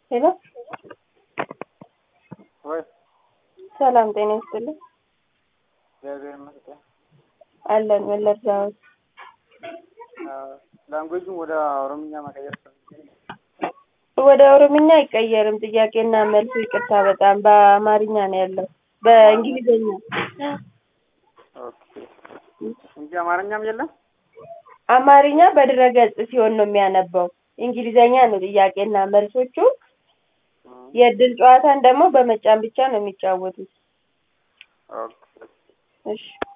ሄሎ ወይ ሰላም ጤና ይስጥልኝ። እግዚአብሔር ይመስገን። አለን መለስ ዳዊት። ላንጉዌጁን ወደ ኦሮምኛ መቀየር ፈልጌ ነው። ወደ ኦሮምኛ አይቀየርም። ጥያቄና መልሱ ይቅርታ፣ በጣም በአማርኛ ነው ያለው፣ በእንግሊዝኛ ኦኬ እንጂ አማርኛም የለም። አማርኛ በድረገጽ ሲሆን ነው የሚያነበው። እንግሊዘኛ ነው ጥያቄና መልሶቹ። የእድል ጨዋታን ደግሞ በመጫን ብቻ ነው የሚጫወቱት። ኦኬ እሺ